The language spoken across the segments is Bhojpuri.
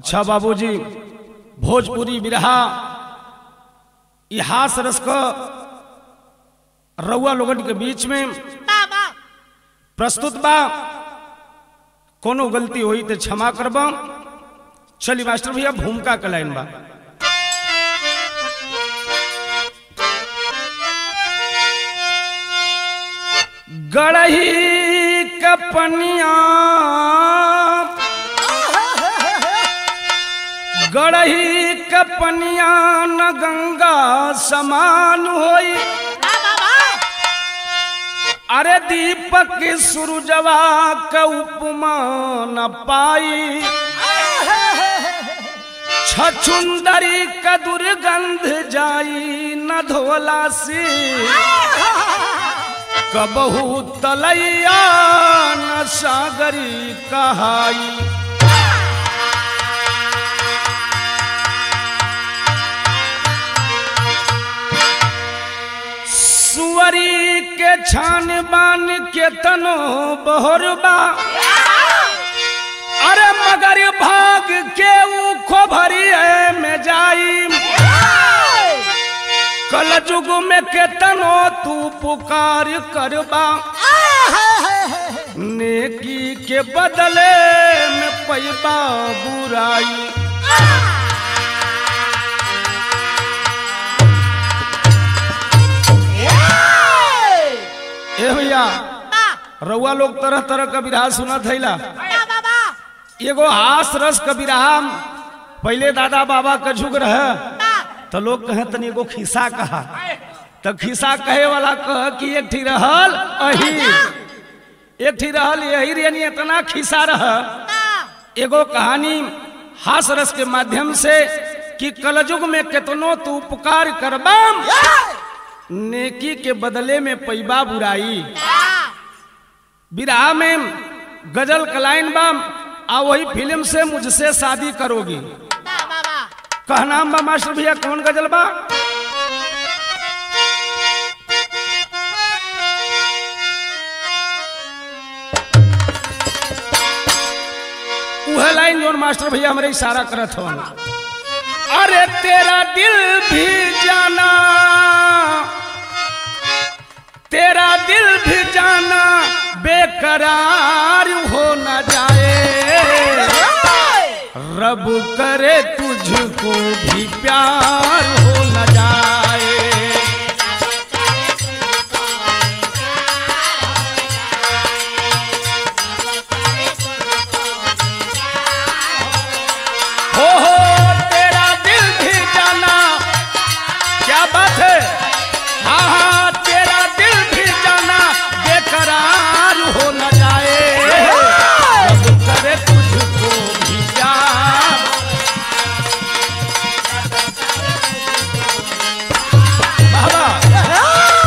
अच्छा बाबूजी भोजपुरी बिरहा इहास रस क रउआ लोगन के बीच में बाबा प्रस्तुत बा कोनो गलती हुई तो क्षमा करबा चली मास्टर भैया भूमिका का लाइन बा गढ़ही कपनिया गढ़ही कपनिया न गंगा समान होई अरे दीपक सूरजवा के उपमा न पाई छछुंदरी का दुर्गंध जाई न धोला से कबहू तलैया न सागरी कहाई सुअरी के छान बान के तनो बहरबा अरे मगर भाग के ऊ खोभरिए में जाई कल जुग में के तनो तू पुकार करबा नेकी के बदले में पैबा बुराई ए भैया रउआ लोग तरह तरह का विरहा सुना थैला एगो हास रस का विरहा पहले दादा बाबा का झुक रहे तो लोग कहे तनी एगो खिस्सा कहा तो खिस्सा कहे वाला कह कि एक ठी रहल अही एक ठी रहल यही रे इतना खिस्सा रह एगो कहानी हास रस के माध्यम से कि कलयुग में कितनो तू उपकार करबाम नेकी के बदले में पैबा बुराई विराह में गजल कलाइन बाम आ वही फिल्म से मुझसे शादी करोगी कहना बा मास्टर भैया कौन गजल बा वह लाइन जोन मास्टर भैया हमारे इशारा करत हो अरे तेरा दिल भी जाना तेरा दिल भी जाना बेकरार हो न जाए रब करे तुझको भी प्यार हो न जाए हो हो तेरा दिल भी जाना क्या बात है हाँ हाँ तेरा दिल भी जाना बेकरार हो न जाए रब करे तुझको भी प्यार बाबा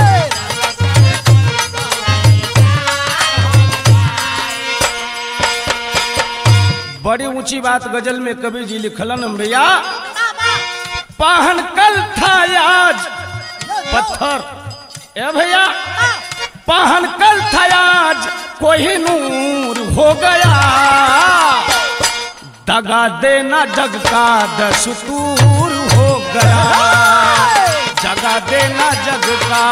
बड़ी ऊंची बात गजल में कबीर जी लिखलन हम भैया पाहन कल था आज पत्थर ए भैया पाहन कल था आज कोई नूर हो गया दगा देना जग का दस्तूर हो गया जगा देना जग का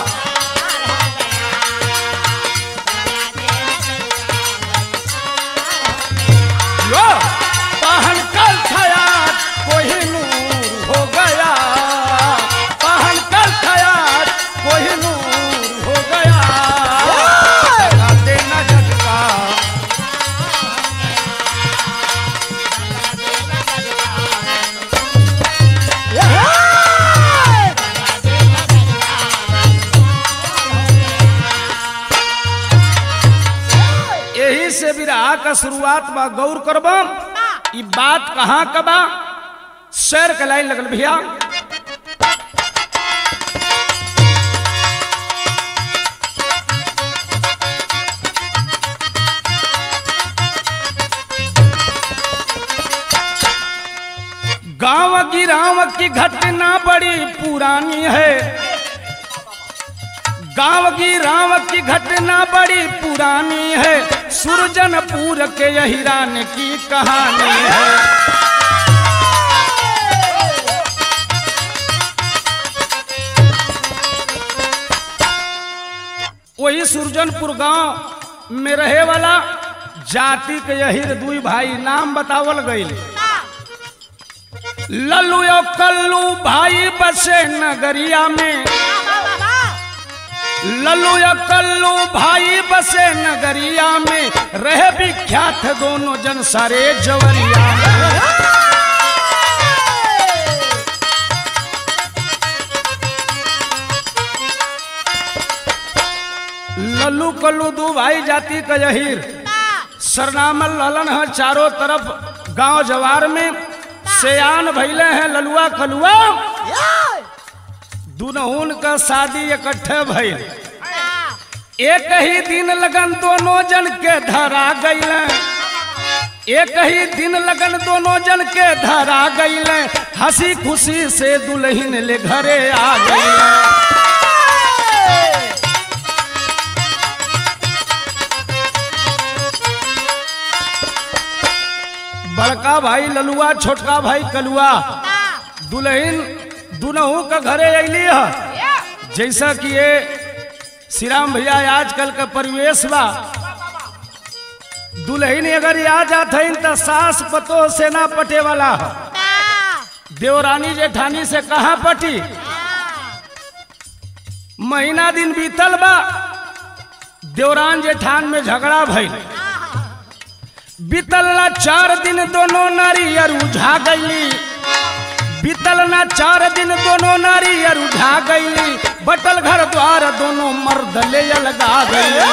यो पहन कल थया कोई नूर हो गया पहन कल थया कोई नूर हो गया जगा देना जग का यही से विराह का शुरुआत बा गौर करबम ई बात कहाँ का बा शेर के लाइन लगल भैया गांव गिराव की घटना बड़ी पुरानी है गांव की राम की घटना बड़ी पुरानी है सुरजनपुर के यही रान की कहानी है वही सुरजनपुर गांव में रहे वाला जाति के यही दुई भाई नाम बतावल गई लल्लू यो कल्लू भाई बसे नगरिया में लल्लू या कल्लू भाई बसे नगरिया में रहे विख्यात दोनों जन सारे जवरिया में लल्लू कल्लू दू भाई जाति का जहीर सरनामल ललन है चारों तरफ गांव जवार में सयान भैले हैं ललुआ कलुआ दुनहुन का शादी इकट्ठे भइल एक ही दिन लगन दोनों जन के धरा गईल एक ही दिन लगन दोनों जन के धरा गईल हंसी खुशी से दुल्हन ले घरे आ गई बड़का भाई ललुआ छोटका भाई कलुआ दुल्हन दुनहू का घरे अली है जैसा कि ये श्री राम भैया आजकल का परिवेश बा दुल्हन अगर आ जात है तो सास पतो से ना पटे वाला है देवरानी जेठानी से कहा पटी महीना दिन बीतल बा देवरान जेठान में झगड़ा भइल बीतल ना चार दिन दोनों नारियर उझा गईली बीतल ना चार दिन दोनों नारियर उझा गईली बटल घर द्वार दोनों मर्द ले लगा गईली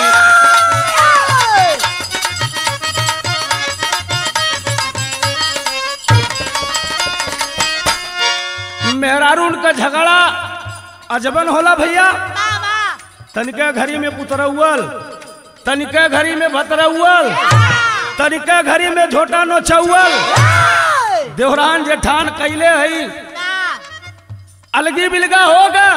मेहरारून का झगड़ा अजबन होला भैया तनिके घड़ी में पुतरौल तनिके घड़ी में भतरौल तनिके घड़ी में झोटा नोचौल देवरान जेठान कैले हई अलगी बिलगा होगा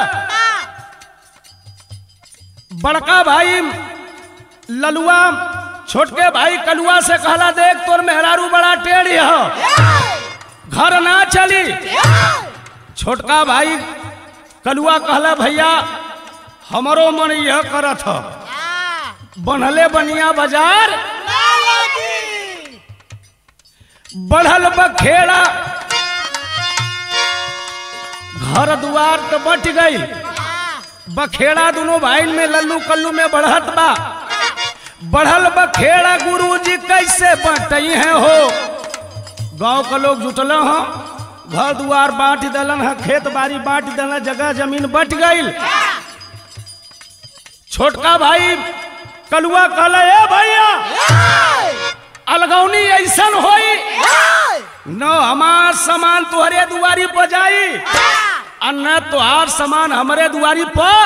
बड़का भाई ललुआ छोटके भाई कलुआ से कहला देख तोर मेहरारू बड़ा टेढ़ी है घर ना चली छोटका भाई कलुआ कहला भैया हमारो मन यह करत ह बनहले बनिया बाजार बढ़ल बखेड़ा घर दुआर तो बट गई बखेड़ा दोनों भाई में लल्लू कल्लू में बढ़त बा बढ़ल बखेड़ा गुरुजी कैसे बटई है हो गांव का लोग जुटल हो घर दुआर बांट दलन है खेत बाड़ी बांट दलन जगह जमीन बट गई छोटका भाई कलुआ कहला ए भैया अलगौनी ऐसन होई न हमार सामान तुहरे दुआरी पर जाई और न तुहार सामान हमरे दुआरी पर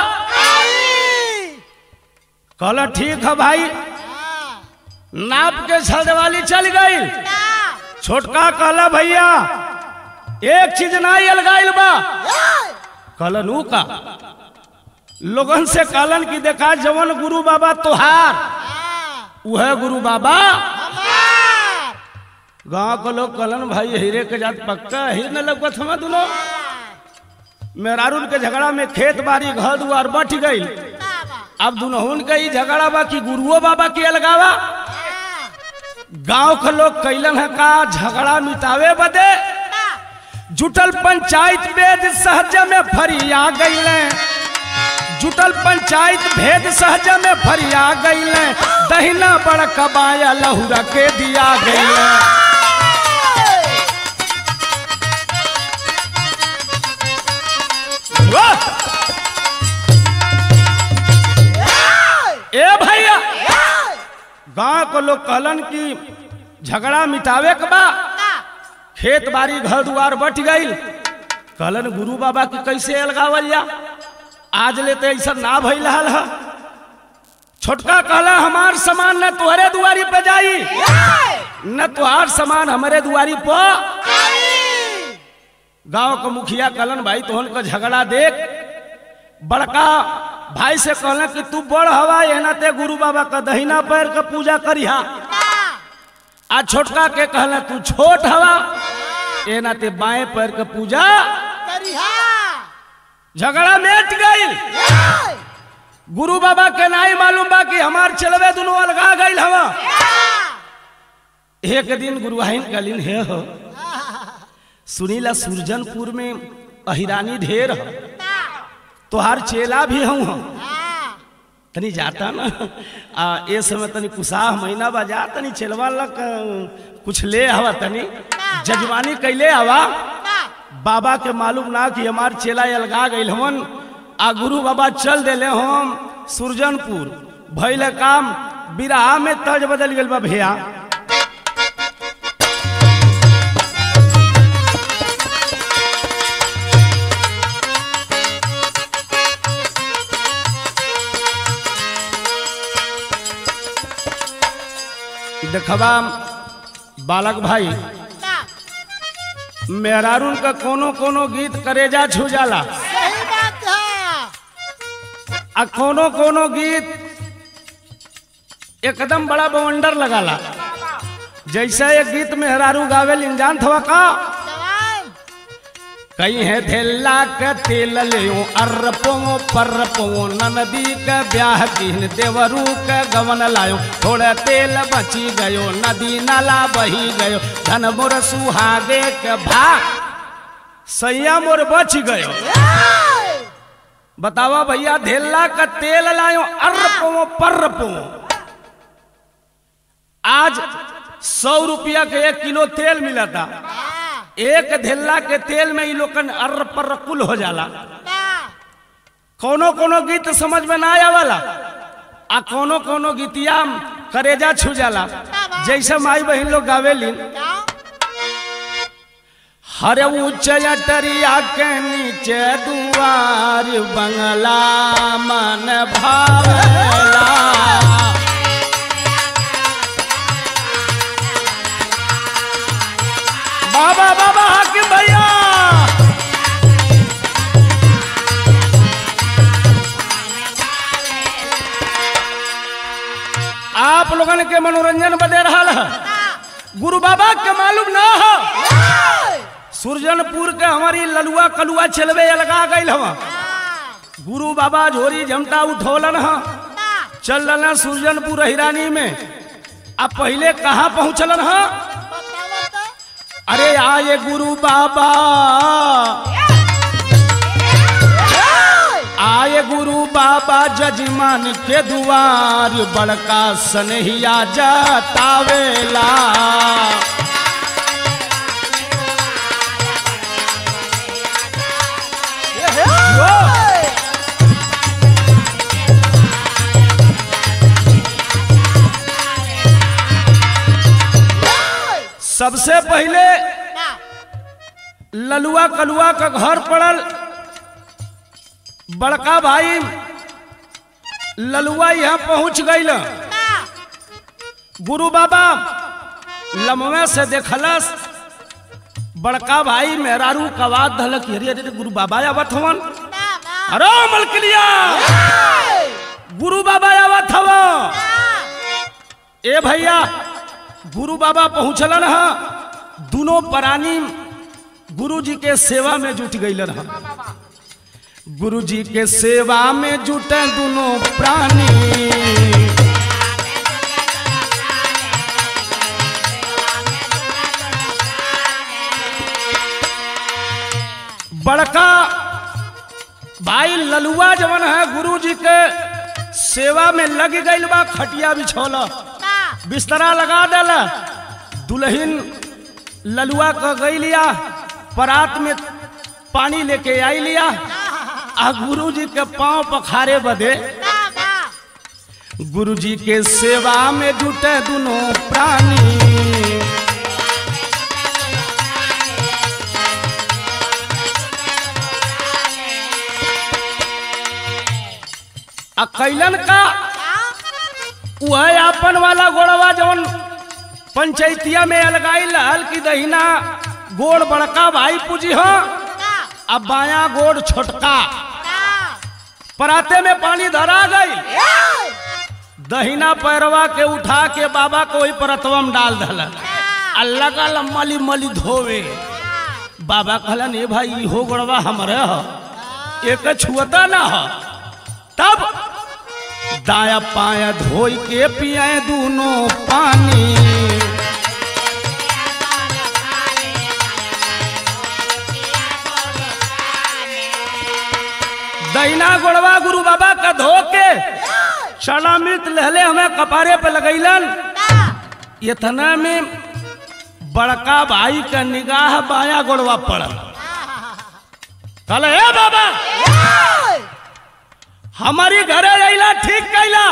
कहला ठीक है भाई नाप के छलवाली चल गई छोटका कहला भैया एक चीज नहीं अलगाइल बा कहलन ऊ का लोगन से कहलन की देखा जवन गुरु बाबा तोहार वह गुरु बाबा गांव के लोग कहलन भाई हीरे के जात पक्का हीर न लगत हम दोनों मेहरारून के झगड़ा में खेत बाड़ी घर दुआर बट गई अब दुनहुन के ही झगड़ा बा कि गुरुओ बाबा के अलगावा गांव के लोग कैलन है का झगड़ा मिटावे बदे जुटल पंचायत वेद सहज में फरिया गईले जुटल पंचायत भेद सहज में फरिया गईले दहिना बड़ कबाया लहुरा के दिया गईले वाह! ए भैया गांव के लोग कहलन कि झगड़ा मिटावे के बा खेत बाड़ी घर दुआर बट गई कहलन गुरु बाबा की कैसे अलगावल जा आज ले तो ऐसा ना भइल हल है छोटका कहला हमार सामान न तुहरे दुआरी पे जाई न तुहार सामान हमारे दुआरी पर गांव का मुखिया कहलन भाई तोहन का झगड़ा देख बड़का भाई से कहले कि तू बड़ हवा ये नाते गुरु बाबा का दहिना पैर का पूजा करिहा आ छोटका के कहले तू छोट हवा ये नाते बाएं पैर का पूजा झगड़ा मेट गई गुरु बाबा के नाई मालूम बा कि हमार चलवे दोनों अलगा गई हवा एक दिन गुरुवाहिन कलिन हे हो सुनीला सुरजनपुर में अहिरानी ढेर हो तोहार चेला भी हूँ हम तनी जाता ना आ ए समय तनी कुसाह महीना बा जा तनी चेलवा लक कुछ ले आवा तनी जजवानी कैले आवा बाबा के मालूम ना कि हमार चेला अलगा गई हमन आ गुरु बाबा चल देले हम सुरजनपुर भइल काम बिराहा में तर्ज बदल गेल बा भैया देखबा बालक भाई मेहरारून का कोनो कोनो गीत करेजा छू जाला आ कोनो कोनो गीत एकदम बड़ा बवंडर लगाला जैसे एक गीत मेहरारू गावे इंजान थवा का कहीं है थेला के तेल लियो अरपो परपो ननदी के ब्याह किन देवरू के गवन लायो थोड़ा तेल बची गयो नदी नाला बही गयो धन मोर सुहागे के भाग सैया मोर बच गयो बतावा भैया धेला का तेल लायो अरपो परपो आज सौ रुपया के एक किलो तेल मिला था एक धेला के तेल में ये लोगन अर्र पर कुल हो जाला कोनो कोनो गीत समझ में ना आवाला आ कोनो कोनो गीतिया करेजा छू जाला जैसे माई बहन लोग गावेलिन हर ऊंच अटरिया के नीचे दुआर बंगला मन भावेला बाबा बाबा हाकिम भैया आप लोगन के मनोरंजन बदे रहा है गुरु बाबा के मालूम ना हो सुरजनपुर के हमारी ललुआ कलुआ चलवे लगा गई हवा गुरु बाबा झोरी झमटा उठोलन ह चल रहा सुरजनपुर हिरानी में अब पहले कहाँ पहुँचलन है अरे आए गुरु बाबा आए गुरु बाबा जजमान के दुआर बड़का सनहिया जतावेला सबसे पहले ललुआ कलुआ का घर पड़ल बड़का भाई ललुआ यहाँ पहुंच गई गुरु बाबा लमवे से देखलस बड़का भाई मेहरारू कवाद धलक अरे अरे गुरु बाबा आवत हवन अरे मलकिलिया गुरु बाबा आवत हव ए भैया गुरु बाबा पहुंचलन है दोनों प्राणी गुरु जी के सेवा में जुट गईलन है गुरु जी के सेवा में जुटे दोनों प्राणी बड़का भाई ललुआ जवन है गुरु जी के सेवा में लग गई बा खटिया बिछौला बिस्तरा लगा डाला दुल्हन ललुआ का गई लिया परात में पानी लेके आई लिया आ गुरु जी के पांव पखारे बदे गुरु जी के सेवा में जुटे दोनों प्राणी आ कैलन का वह आपन वाला गोड़वा जवन पंचायतिया में अलगाई लहल की दहिना गोड़ बड़का भाई पूजी हो अब बाया गोड़ छोटका पराते में पानी धरा गई दहिना पैरवा के उठा के बाबा को वही परतवा में डाल दल अल्लाह का मली मली धोवे बाबा कहलन ए भाई इहो गड़वा हमरे ह एक छुअता ना ह तब दाया पाया धोई के पियाए दोनों पानी दहिना गोड़वा गुरु बाबा का धो के चना मृत लहले हमें कपारे पे लगैलन इतना में बड़का भाई का निगाह बाया गोड़वा पड़ल कहले ए बाबा हमारी घरे अइला ठीक कैला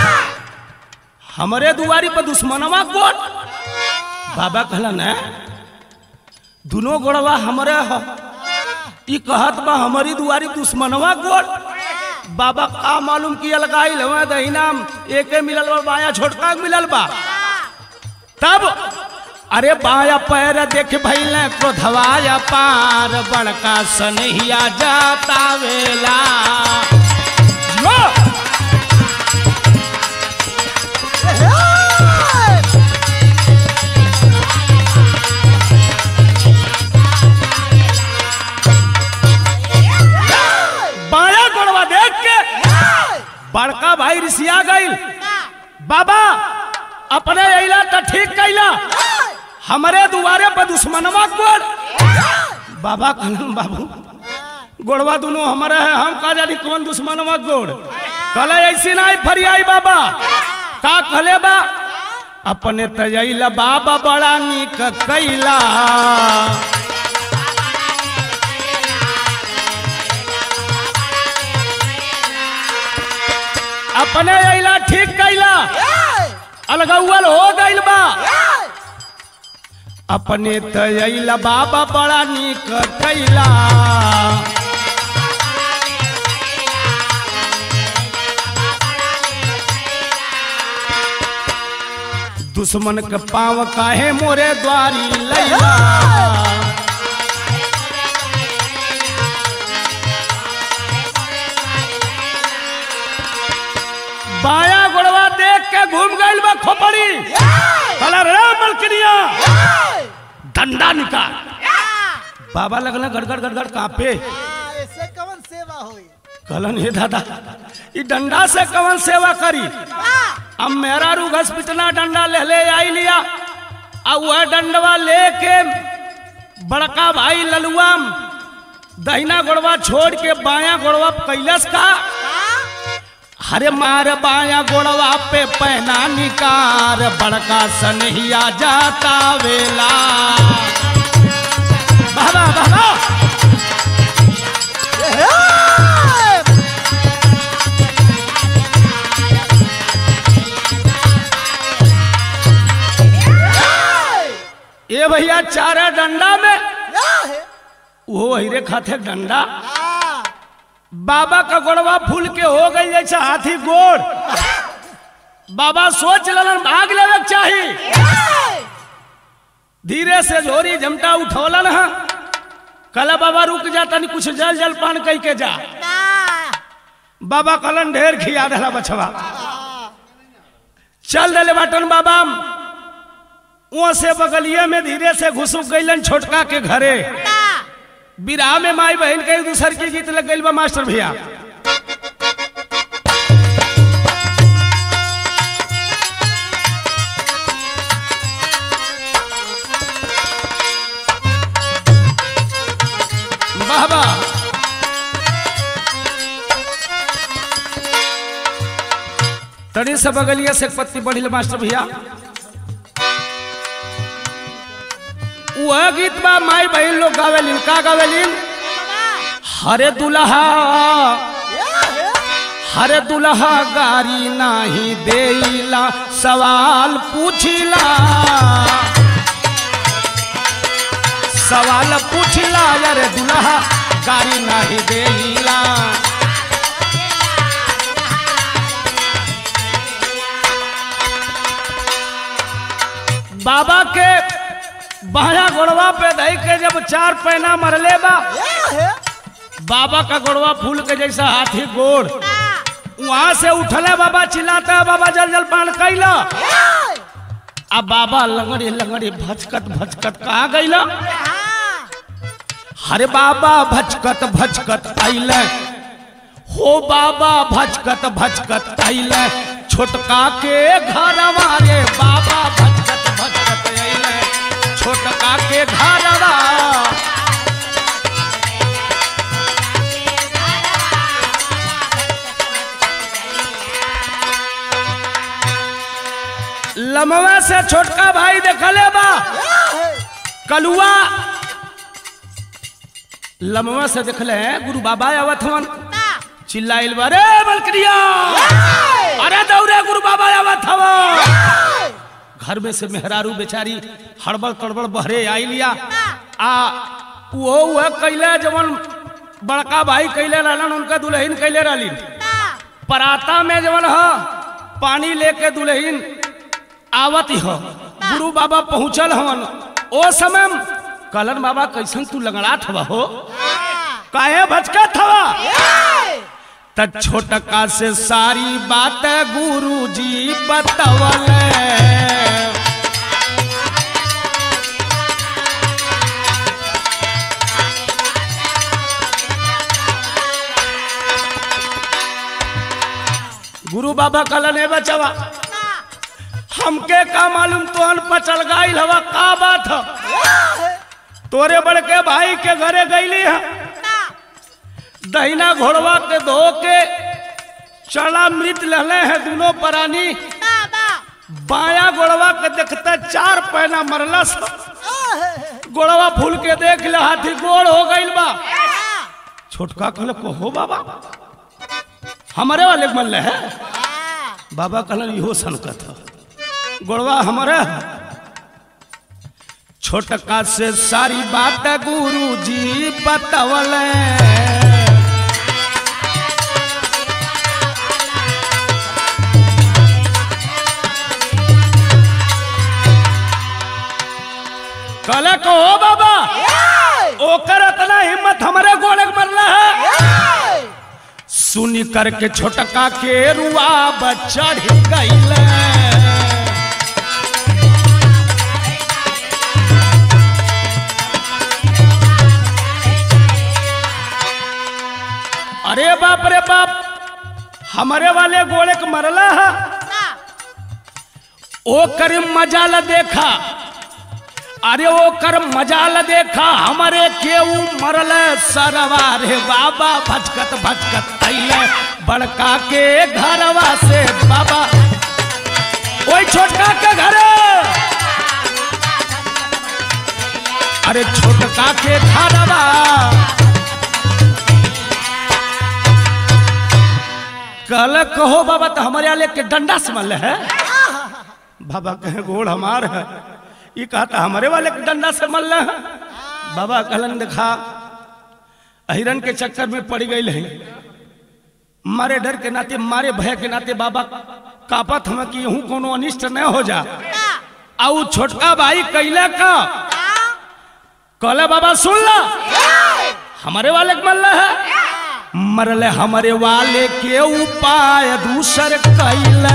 हमरे दुआरी पर दुश्मनवा गोट बाबा कहला न दोनों गोड़वा हमरे ह ई कहत बा हमारी दुआरी दुश्मनवा गोट बाबा का मालूम की अलगाई हमें दहिना एके मिलल बा बाया छोटका के मिलल बा तब अरे बाया पैर देख भैल क्रोधवाया पार बड़का सनहिया जाता वेला यो! बाया गोड़वा देख के बड़का भाई ऋषिया गई बाबा अपने अइला तो ठीक कैला हमारे दुआरे पर दुश्मनवा गोड़ बाबा कहलन बाबू गोड़वा दोनों हमारे है हम का जानी कौन दुश्मनवा गोड़ कहले ऐसी नहीं फरियाई बाबा का कहले बा अपने तजैला बाबा बड़ा निक कैला अपने अइला ठीक कैला अलगौल हो गइल बा अपने तैला बाबा बड़ा निक कैला दुश्मन के पाँव काहे मोरे द्वारी लैला बाया गोड़वा देख के घूम गइल बा खोपड़ी कहला रे मलकनिया डंडा निकाल बाबा लगल गड़गड़ गड़गड़ कापे ऐसे कवन सेवा होई कहलन हे दादा ई डंडा से कवन सेवा करी अब मेरा रू घस पिटना डंडा ले ले आई लिया अब वह डंडवा लेके बड़का भाई ललुआ दहिना गोड़वा छोड़ के बाया गोड़वा कैलस का हरे मार बाया गोड़वा पे पहना निकार बड़का सनहिया जाता वेला बाबा बाबा ए भैया चारा डंडा में वो हिरे खाते डंडा बाबा का गोड़वा फूल के हो गई जैसे हाथी गोड़ बाबा सोचलन भाग लेवे के चाही धीरे से झोरी झमटा उठौलन है कल बाबा रुक जा तनी कुछ जल जल पान कह के जा बाबा कलन ढेर खिया दिला बछवा चल दिले बाटन बाबा वहां से बगलिए में धीरे से घुसुक गईलन छोटका के घरे विराह में माई बहन के एक दूसर के गीत लग गई बा मास्टर भैया बाबा तनी से बगलिया से एक पत्ती बढ़िल मास्टर भैया वह गीत बा माई बहन लोग गावेलिन का गावेलिन हरे दुल्हा हरे दुल्हा गारी नाही देला सवाल पूछिला सवाल पूछिला अरे दुल्हा गारी नाही देला बाबा के बाया गोड़वा पे धई के जब चार पैना मरले बा बाबा का गोड़वा फूल के जैसा हाथी गोड़ वहां से उठले बाबा चिल्लाता है बाबा जल जल पान कैला अब बाबा लंगड़े लंगड़े भचकत भचकत कहा गईला हरे बाबा भचकत भचकत अइले हो बाबा भचकत भचकत अइले छोटका के घर रे बाबा भचकत भचकत अइले छोटका के घरवा लमवा से छोटका भाई देखले बा कलुआ लमवा से देखले हैं गुरु बाबा आवत हवन चिल्लाइल बा रे बलकरिया अरे दौड़े गुरु बाबा आवत हवन घर में से मेहरारू बेचारी हड़बड़ तड़बड़ बहरे आई लिया आ वो वह कैले जवन बड़का भाई कैले रहलन उनका दुल्हन कैले रहलिन पराता में जवन ह पानी लेके दुल्हन आवत हो गुरु बाबा पहुंचल हवन ओ समय कलन बाबा कैसन तू लगड़ात हवा हो काहे भचकत हवा त छोटका से सारी बात गुरु जी बतवले गुरु बाबा कलन है बचवा हमके का मालूम तोहन पचल गाइल हवा का बात ह तोरे बड़के भाई के घरे गईली है दहिना घोड़वा के धो के चढ़ा मृत लहले हैं दोनों प्राणी बाया गोड़वा के देखते चार पैना मरला सब गोड़वा फूल के देख ले हाथी गोड़ हो गईल बा छोटका कहले को हो बाबा हमारे वाले मन है बाबा कहलन इहो सनकत ह गोड़वा हमारे छोटका से सारी बात गुरु जी बतवले कहले को हो बाबा ओकर इतना हिम्मत हमारे गोले के मरला है सुनी करके छोटका के रुआ बच्चा गईले अरे बाप रे बाप हमारे वाले गोले के मरला है ओ कर मजाल देखा अरे ओ कर मजाल देखा हमारे केऊ मरल सरवा रे बाबा भचकत भचकत अइले बड़का के घरवा से बाबा ओई छोटका के घरे अरे छोटका के घरवा कल कहो बाबा तो हमारे आले के डंडा समल है बाबा कहे गोड़ हमार है ये कहता हमारे वाले के डंडा से मल है बाबा कहलन देखा हिरन के चक्कर में पड़ गई है मारे डर के नाते मारे भय के नाते बाबा कापत हम कि यूं कोनो अनिष्ट न हो जा आउ छोटका भाई कैला का कहले बाबा सुन ला हमारे वाले के मल्ला है मरले हमारे वाले के उपाय दूसर कैले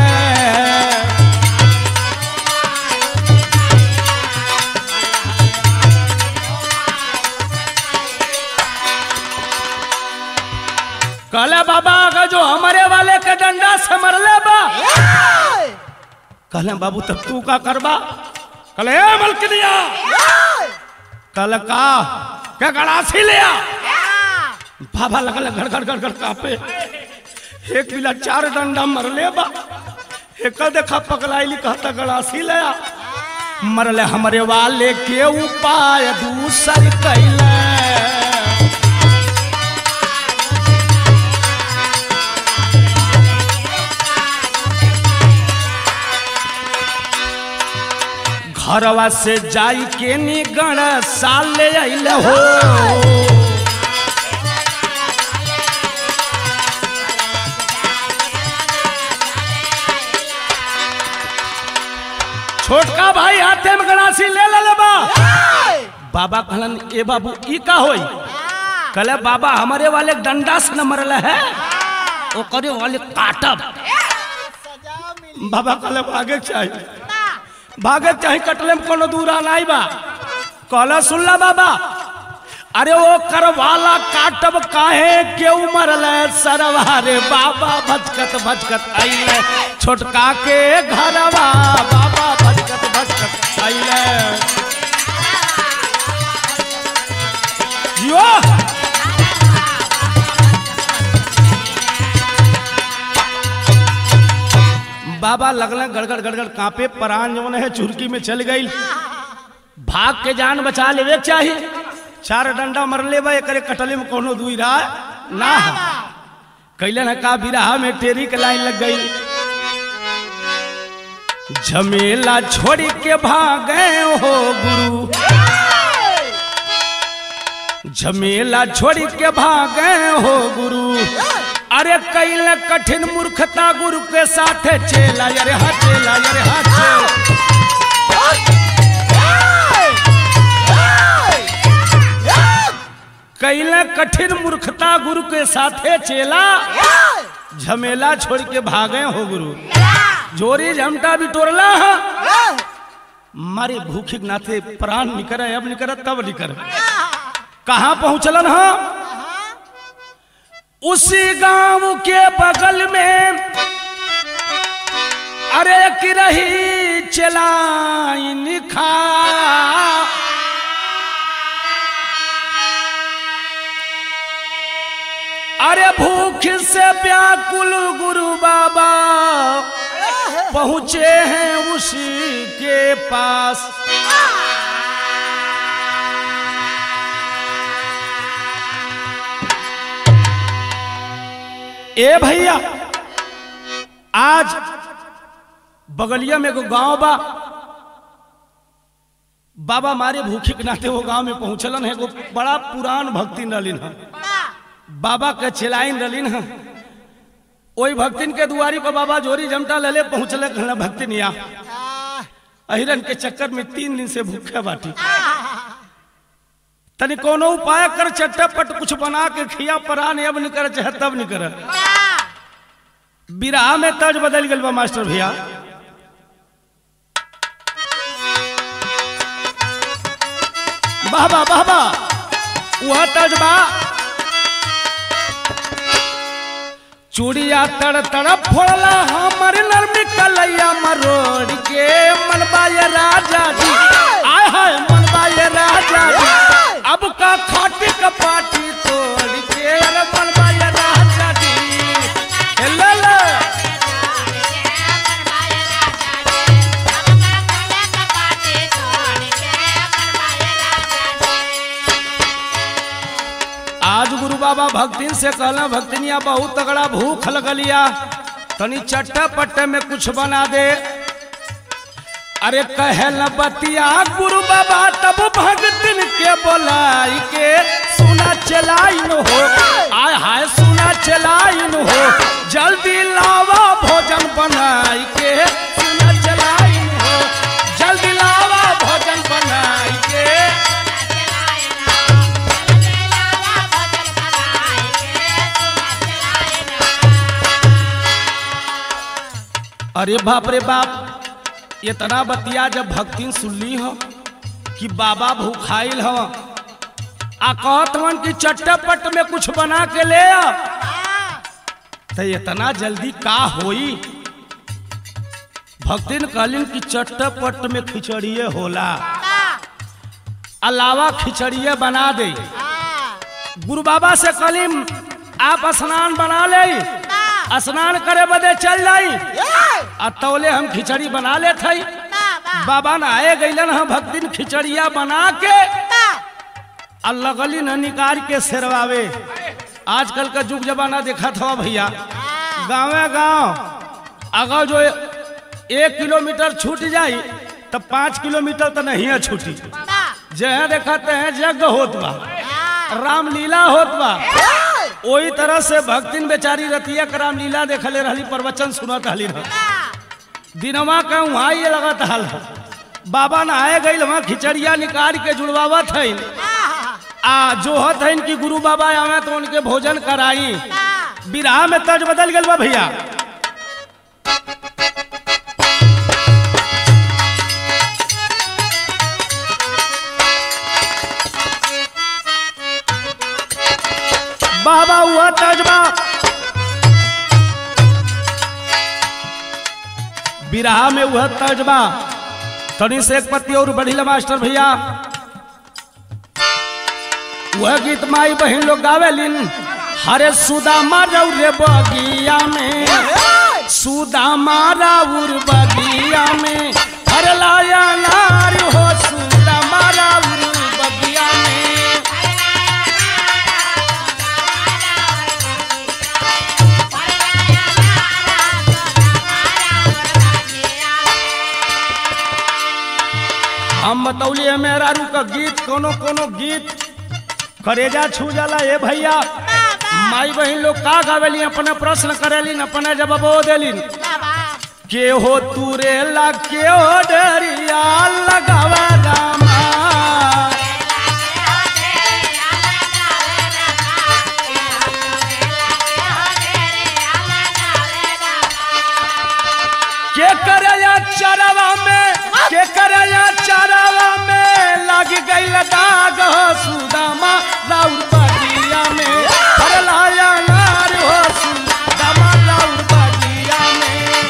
कहले बाबा अगर जो हमारे वाले के डंडा से मरले बा कहले बाबू तब तू का करबा कहले ए मलकनिया कहले का क्या गड़ासी ले आ बाबा लगल घर घर घर घर कापे एक बिला चार डंडा मरले बा एक देखा पकड़ाइली कहता गड़ासी ले आ मरले हमरे वाले के उपाय दूसर कैले घरवा से जाई के निगण साल ले अइल हो छोटका भाई हाथे में गणासी ले ले ले बा बाबा कहलन ए बाबू ई का होई कहले बाबा हमारे वाले डंडा से न मरल है वो करे वाले काटब सजा मिली बाबा कहले भागे के चाहिए भागे के चाहिए कटले में कोनो दूर नहीं बा कहला सुनला बाबा अरे वो करवाला काटब काहे क्यों मरल सरवा रे बाबा भचकत भचकत अइले छोटका के घरवा बाबा भचकत भचकत अइले जियो बाबा लगल गड़गड़ गड़गड़ कांपे परान जवन है चुरकी में चल गई भाग के जान बचा लेवे के चाहिए चार डंडा मर लेबे करे कटले में कोनो दुई रहा ना कैलन है का बिरहा में टेरी के लाइन लग गई झमेला छोड़ के भागे हो गुरु झमेला छोड़ के भागे हो गुरु अरे कैल कठिन मूर्खता गुरु के साथ चेला अरे हा चेला अरे हा चेला कैल कठिन मूर्खता गुरु के साथे चेला झमेला छोड़ के भागे हो गुरु जोरी झमटा भी टोरला है मारे भूखे के नाथे प्राण निकर अब निकर तब निकर कहाँ पहुंचलन हा उसी गांव के बगल में अरे की रही चलाइन खा अरे भूख से व्याकुल गुरु बाबा पहुंचे हैं उसी के पास ए भैया आज बगलिया में एगो गांव बा बाबा मारे भूखे के नाते वो गांव में पहुंचलन है एगो बड़ा पुरान भक्ति रहलिन है बाबा के चिलाइन रहलिन है ओई भक्तिन के दुआरी पर बाबा जोरी जमटा लले पहुंचले कहला भक्तिनिया अहिरन के चक्कर में तीन दिन से भूखे बाटी तनी कोनो उपाय कर चट्टापट कुछ बना के खिया परान अब नहीं करे चाहे तब नहीं करे बिरहा में तर्ज बदल गल बा मास्टर भैया बाबा बाबा वह तर्ज बा चूड़िया तड़ तड़ फोड़ला हमर नरमी कलैया मरोड़ के मनबा ये राजा जी आय हाय मनबा ये राजा जी अब का खाटी का पाटी तोड़ के अरे मनबा ये राजा जी हे ले ले आज गुरु बाबा भक्तिन से कहला भक्तिनिया बहुत तगड़ा भूख लगलिया तनी चट्टा पट्टे में कुछ बना दे अरे कहल बतिया गुरु बाबा तब भक्तिन के बोलाई के सुना चलाइन हो आय हाय सुना चलाइन हो जल्दी लावा भोजन बनाई के सुना चलाइन हो जल्दी लावा भोजन बनाई के अरे बाप रे बाप इतना बतिया जब भक्तिन सुनली हो कि बाबा भूखाइल हो आ कहत हवन कि चट्टापट में कुछ बना के ले आ तो इतना जल्दी का होई भक्तिन कहलिन कि चट्टापट में खिचड़िए होला अलावा खिचड़िए बना दे गुरु बाबा से कहलिन आप स्नान बना ले स्नान करे बदे चल जाई आ तौले हम खिचड़ी बना ले थई बाबा न आए गईलन हम भक्तिन खिचड़िया बना के आ लगली न निकाल के सेरवावे आजकल का जुग जमाना देखा था भैया गाँवे गाँव अगर जो एक किलोमीटर छूट जाई तो पाँच किलोमीटर तो नहीं है छूटी जहाँ देखते हैं यज्ञ होत बा रामलीला होत बा वही तरह से भक्तिन बेचारी रतिया के रामलीला देखले रहली प्रवचन सुनत हली रह दिनवा का वहाँ ये लगत हल बाबा नहाए गई वहाँ खिचड़िया निकाल के जुड़वावत है आ जो हत है इनकी गुरु बाबा आवे तो उनके भोजन कराई बिरहा में तर्ज बदल गल बा भैया बाबा हुआ तर्जबा बिरहा में वह तर्जबा तनी से एक पति और बढ़िला मास्टर भैया वह गीत माई बहन लोग गावेलिन हरे सुदामा रौरे बगिया में सुदामा राउर बगिया में हर लाया नार हो सुदामा राउर बगिया में हम बतौलिए मेहरारू का गीत कोनो कोनो गीत करेजा छू जाला ए भैया माई बहन लोग का गावेली अपने प्रश्न करेलिन अपने जवाबो देलिन के हो तूरे ला के हो डरिया लगावा रामा के करया चरवा में के करया चरवा में लग गई दाग हो सुदामा राउर बगिया में हर लाया नार हो सुदामा राउर बगिया में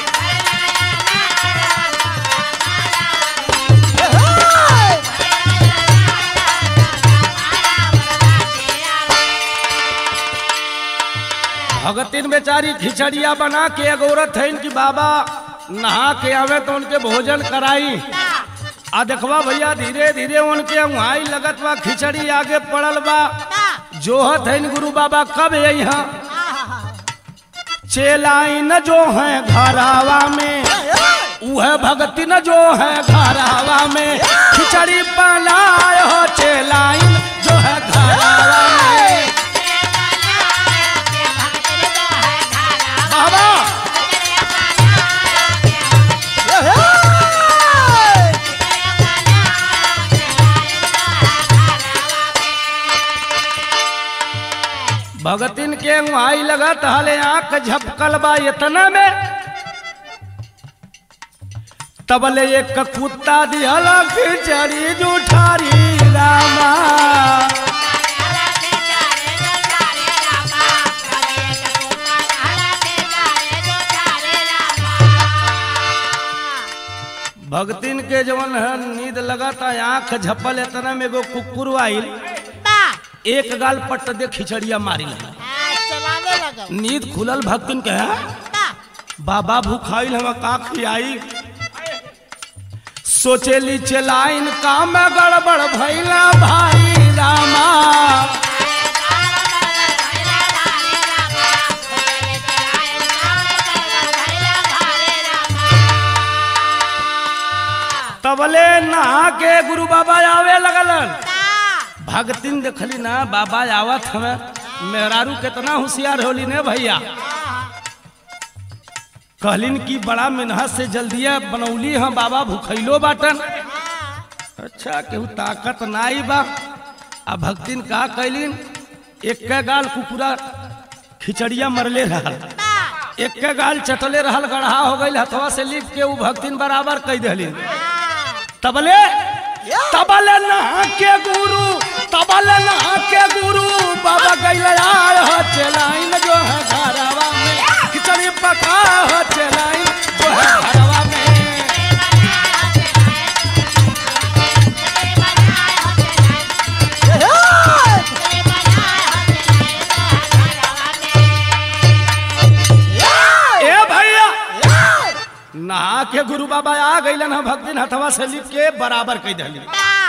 भगतिन बेचारी खिचड़िया बना के एक औरत है इनकी बाबा नहा के आवे तो उनके भोजन कराई आ देखवा भैया धीरे धीरे उनके वहां लगत बा खिचड़ी आगे पड़ल बा जोहत है गुरु बाबा कब है यहाँ चेलाई न जो है घरावा में वह भगती न जो है घरावा में खिचड़ी बनाए हो चेलाई जो है घरावा में बाबा भगतिन के वहाई लगत हले आंख झपकल बा इतना में तबले एक कुत्ता दिहल खिचड़ी जुठारी रामा भगतिन के जवन है नींद लगता आंख झपल इतना में एगो कुकुर आइल एक गाल पट दे खिचड़िया मारी लगा चलाने लगा नींद खुलल भक्तिन के हैं बाबा भूखाइल हम का खियाई सोचेली चलाइन काम गड़बड़ भैला भाई रामा तबले नहा के गुरु बाबा आवे लगलन भगतिन देखली ना बाबा आवत हमें मेहरारू कितना होशियार होली ने भैया कहलिन कि बड़ा मेहनत से जल्दिया बनौली है बाबा भूखैलो बाटन अच्छा केहू ताकत नाई बा आ भक्तिन का कैलिन एक गाल कुकुरा खिचड़िया मरले रहल एक गाल चटले रहल गढ़ा हो गई हथवा से लिख के उ भक्तिन बराबर कह दिलिन तबले तबले नहा के गुरु तबले नहा के गुरु बाबा गैले आय हो चलाइन जो है घरवा में खिचड़ी पका हो चलाइन जो है घरवा में ए भैया नहा के गुरु बाबा आ गइलन हम भक्तिन हथवा से लिख के बराबर कह दिली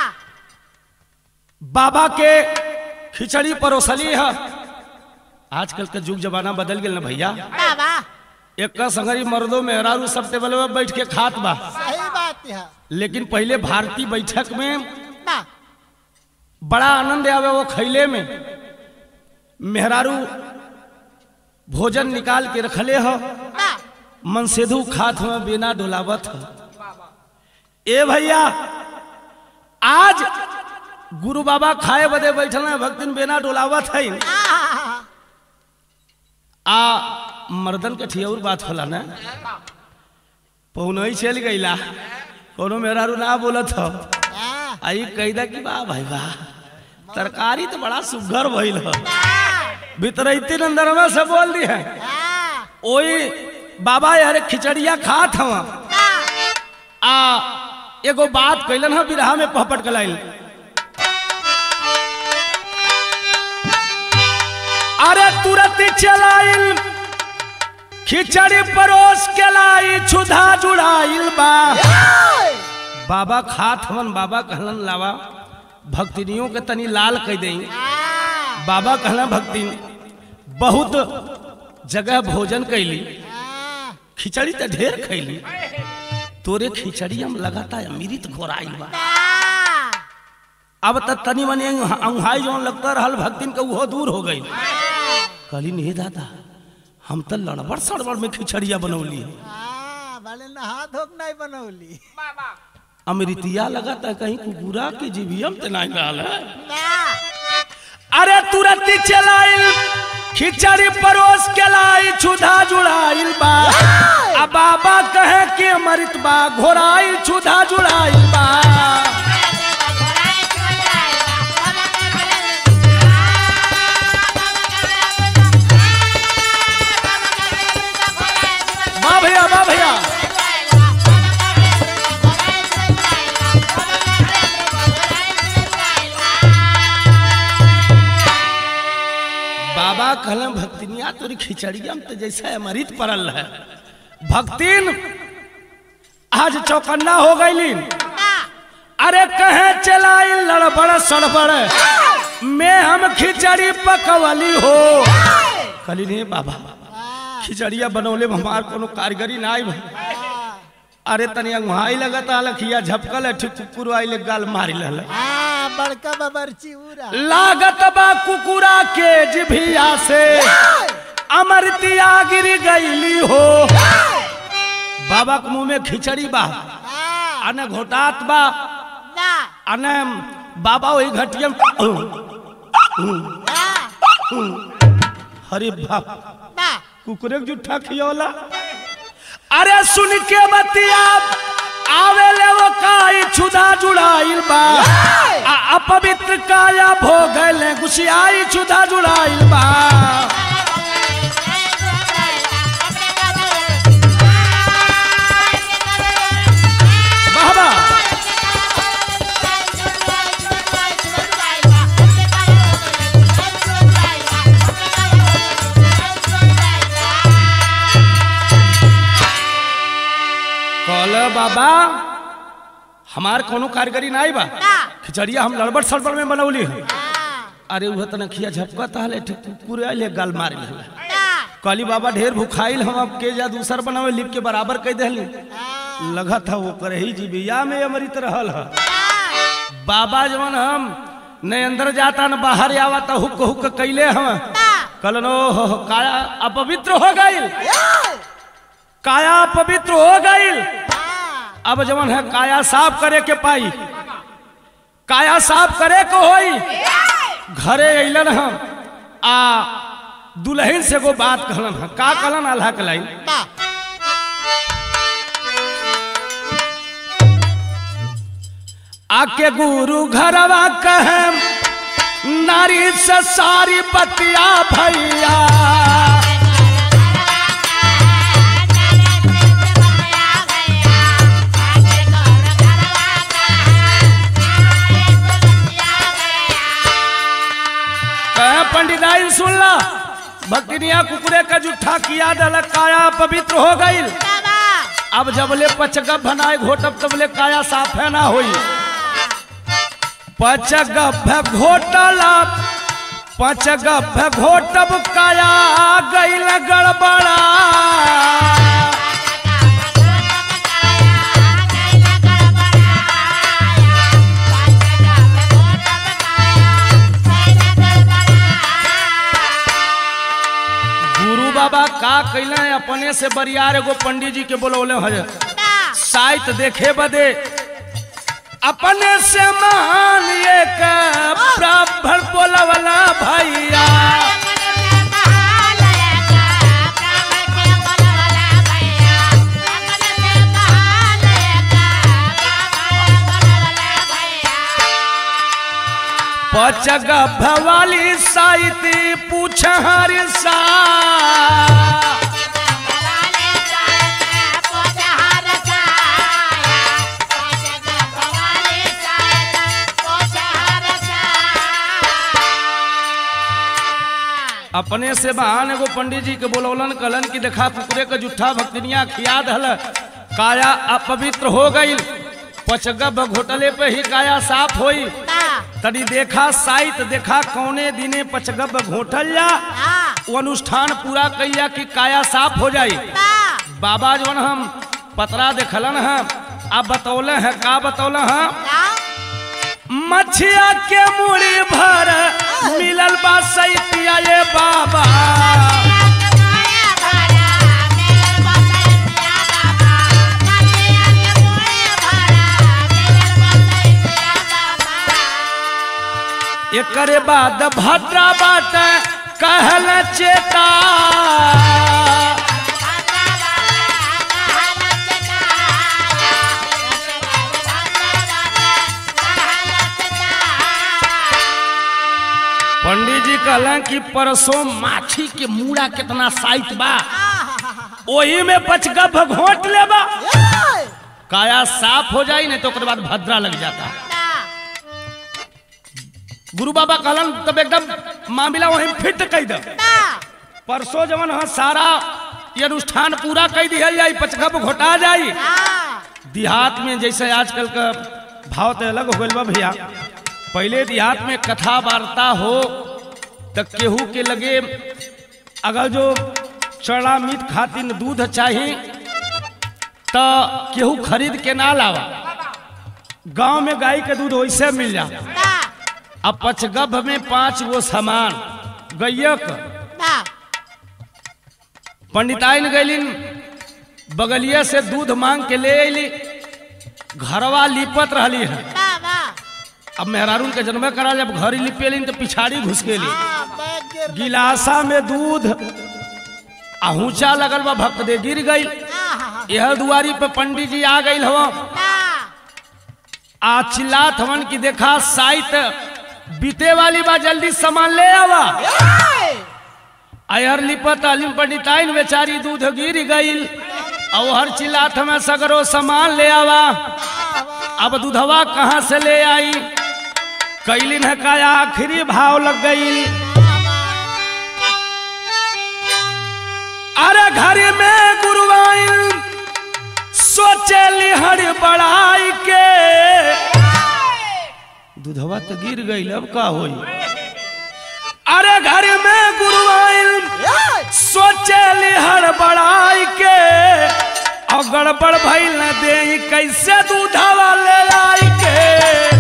बाबा के खिचड़ी परोसली है आजकल के युग जमाना बदल गेल ना भैया एक संगरी मर्दों मेहरारू सब टेबल में बैठ के खात बा सही बात है लेकिन पहले भारतीय बैठक में बड़ा आनंद आवे वो खैले में मेहरारू भोजन निकाल के रखले हो मनसेधु खात में बिना डोलावत हो ए भैया आज गुरु बाबा खाए बदे बैठल हैं भक्तिन बेना डोलावत है आ मर्दन के ठियौर बात होला ना पहुनई चल गईला कोनो मेरा रू ना बोलत हो आई कैदा की बा भाई बा तरकारी तो बड़ा सुघर भइल हो भीतरैती अंदरवा से बोल दी है ओई बाबा यार खिचड़िया खात हवा आ एगो बात कैलन है बिरहा में पहपट कलाइल अरे तुरंत चलाइल खिचड़ी परोस के लाई छुधा जुड़ाइल बा बाबा खात हवन बाबा कहलन लावा भक्तिनियों के तनी लाल कह दई बाबा कहला भक्ति बहुत जगह भोजन कैली खिचड़ी तो ढेर खैली तोरे खिचड़ी हम लगाता अमृत घोराइल बा अब तक तनी मनी अंगहाई जौन लगता रहल भक्तिन के उहो दूर हो गई कहली नहीं दादा हम तो लड़बड़ सड़बड़ में खिचड़िया बनौली भले नहा धोक नहीं बनौली अमृतिया लगाता कहीं कुकुरा की जीवियम ते नहीं रहल है अरे तुरंत चलाइल खिचड़ी परोस के लाई छुधा जुड़ाइल बा आ बाबा कहे कि अमृत बा घोराइल छुधा जुड़ाइल बा वाह भैया वाह भैया बाबा कहले भक्तिनिया तोरी खिचड़िया में तो जैसा अमृत पड़ल है भक्तिन आज चौकन्ना हो गईली अरे कहे चलाई लड़बड़ सड़बड़ मैं हम खिचड़ी पकवली हो कहली नहीं बाबा खिचड़िया बनौले में हमार कोनो कारीगरी ना आई अरे तनी अंगहाई लगता लखिया झपकल है ठीक कुकुर आइले गाल मारी लहल हाँ बड़का बबरची उरा लागत बा कुकुरा के जिभिया से अमरतिया गिर गईली हो बाबा के मुंह में खिचड़ी बा हाँ, अने घोटात बा ना, अने बाबा वही घटिया में ना, अरे बाप ना, कुकुरे के जुठा खियोला अरे सुन के बतिया आवे ले वो काई छुदा जुड़ाइल बा आ अपवित्र काया भोगले गुसियाई छुदा जुड़ाइल बा बाबा कहल बाबा हमार कोनो कारीगरी ना आई बा खिचड़िया हम लड़बड़ सड़बड़ में बनौली है अरे उह तना खिया झपका ताले ठीक पूरे आइले गाल मार ले कहली बाबा ढेर भुखाइल हम अब के जा दूसर बनावे लिप के बराबर कह देली लगा था वो करे ही जीविया में अमृत रहल है बाबा जवन हम न अंदर जाता न बाहर आवता हुक हुक कैले हम कलन ओ काया अपवित्र हो गईल काया पवित्र हो गईल अब जवन है काया साफ करे के पाई काया साफ करे को होई घरे अइलन हम आ दुल्हन से को बात कहलन हम का कहलन अल्लाह के लाइन आके गुरु घरवा कहे नारी से सारी बतिया भैया कहे पंडिताई सुनला भक्तिनिया कुकुरे का जुठा किया दल काया पवित्र हो गई अब जबले पचगप बनाए घोटब तबले काया साफ है ना होई पचगप घोटला पचगप घोटब काया गईल गड़बड़ा गुरु बाबा का कैले अपने से बरियार एगो पंडित जी के बोलौले है साइत देखे बदे अपने से मान एक ब्राह्मण बोलवला भैया पचग भवाली साइती पूछ हर सा अपने से बहान एगो पंडित जी के बोलौलन कलन की देखा कुकरे के जुठा भक्तनिया खिया दहल काया अपवित्र हो गई पचगब घोटले पे ही काया साफ होई तनी देखा साइत देखा कौने दिने पचगब घोटल जा वो अनुष्ठान पूरा कैया कि काया साफ हो जाई बाबा जवन हम पतरा देखलन है आप बतौले हैं का बतौले हैं मछिया के मुड़ी भर मिलल बा सैतिया ये बाबा एकरे बाद भद्रा बाट कहल चेता पंडित जी कहलन कि परसों माछी के मूड़ा कितना साइत बा ओही में पचगभ घोट लेबा काया साफ हो जाई नहीं तो ओकर बाद भद्रा लग जाता गुरु बाबा कहलन तब एकदम मामला वहीं फिट कह दे परसों जवन हाँ सारा ये अनुष्ठान पूरा कह दिया जाई पचगभ घोटा जाई देहात में जैसे आजकल का भाव तो अलग हो गइल बा भैया पहले देहात में कथा वार्ता हो तो केहू के लगे अगर जो चढ़ा मीट खातिर दूध चाहिए तो केहू खरीद के ना लावा गांव में गाय के दूध वैसे मिल जा अब पचगभ में पांच गो सामान गैयक पंडिताइन गैलिन बगलिया से दूध मांग के ले अली घरवा लिपत रहली है अब मेहरारून के जन्म करा जब घर लिपेलिन तो पिछाड़ी घुस गेली गिलासा में दूध आहूचा लगल बा भक्त दे गिर गई यह दुआरी पे पंडित जी आ गई हवा आ चिल्लात हवन की देखा साइत बीते वाली बा जल्दी सामान ले आवा अयर लिपत अलिम पंडिताइन बेचारी दूध गिर गई और हर चिल्लात हमें सगरो सामान ले आवा अब दूधवा कहाँ से ले आई कैलिन है का आखिरी भाव लग गई अरे घर में गुरुवाइन सोचे लिहर बड़ाई के दूधवा तो गिर गई अब का होई अरे घर में गुरुवाइन सोचे लिहर बड़ाई के और गड़बड़ भइल न दे कैसे दूधवा ले लाई के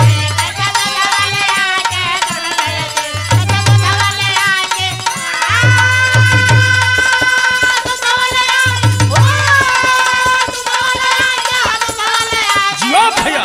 जियो भैया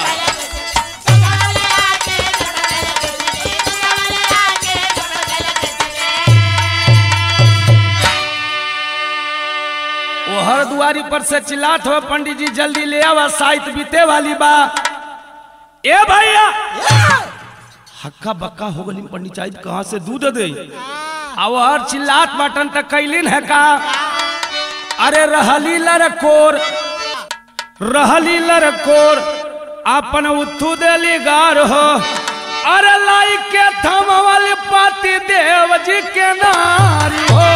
वो हर दुआरी पर से चिल्लात हो पंडित जी जल्दी ले आवा साइत बीते वाली बा ए भैया हक्का बक्का हो गली पंडित जी कहाँ से दूध दे अब हर चिल्लात बटन तक कैलिन है का अरे रहली लरकोर रहली लरकोर अपन उथू देली गार हो अरे लाई के थमवल पाती देव जी के नारी हो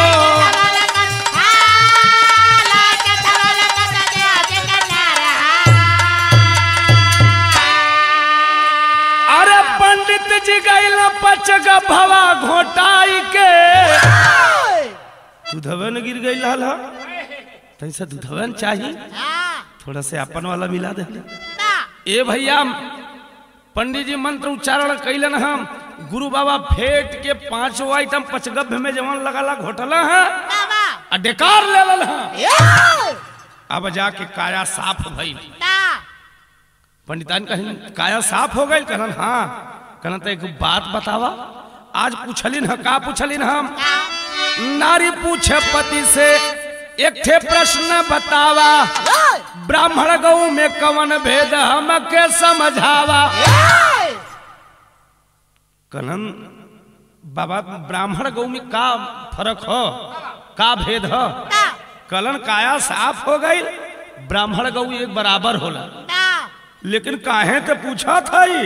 अरे पंडित जी गैल पचग भवा घोटाई के दूधवे न गिर गई लाल तैसा दूधवे न चाहिए थोड़ा से अपन वाला मिला दे ए भैया पंडित जी मंत्र उच्चारण कैलन हम गुरु बाबा फेट के पांचों आइटम पचगभ में जवन लगाला घोटला है आ डेकार ले लल है अब जाके काया साफ भई पंडितान कहिन काया साफ हो गई कहन हाँ कहन तो एक बात बतावा आज पूछलिन ह का पूछलिन हम नारी पूछे पति से एक ठे प्रश्न बतावा ब्राह्मण गौ में कवन भेद हमके समझावा कहन बाबा ब्राह्मण गौ में का फर्क हो का भेद हो कलन काया साफ हो गई ब्राह्मण गौ एक बराबर होला लेकिन काहे के पूछा था ही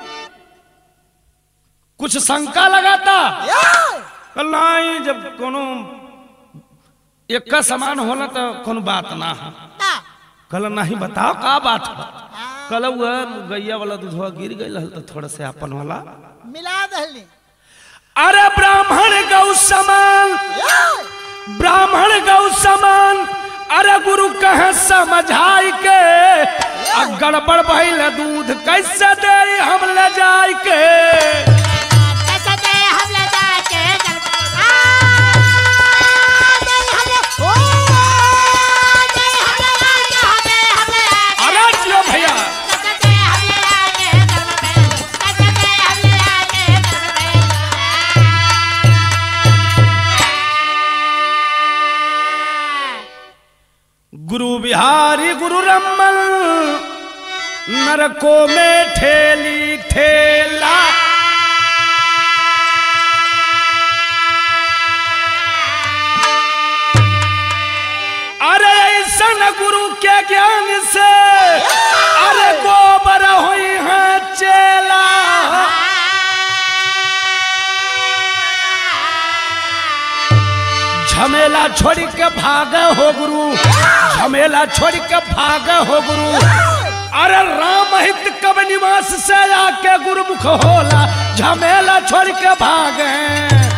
कुछ शंका लगाता कल नहीं जब कोनो एक का समान होला तो कोनो बात ना है कल नहीं बताओ का बात है कल वह गैया वाला दूधवा गिर गई रहल तो थोड़ा से अपन वाला मिला दहली अरे ब्राह्मण गौ समान ब्राह्मण गौ समान अरे गुरु कहे समझाई के आ गड़बड़ भइल दूध कैसे दे हम ले जाई के अरे जियो भैया गुरु बिहारी गुरु रमन नरको में ठेली ठेला अरे ऐसन गुरु के ज्ञान से अरे गोबर हुई है चेला झमेला छोड़ के भाग हो गुरु झमेला छोड़ के भाग हो गुरु अरे राम हित कब निवास से आके गुरुमुख होला झमेला छोड़ के भागे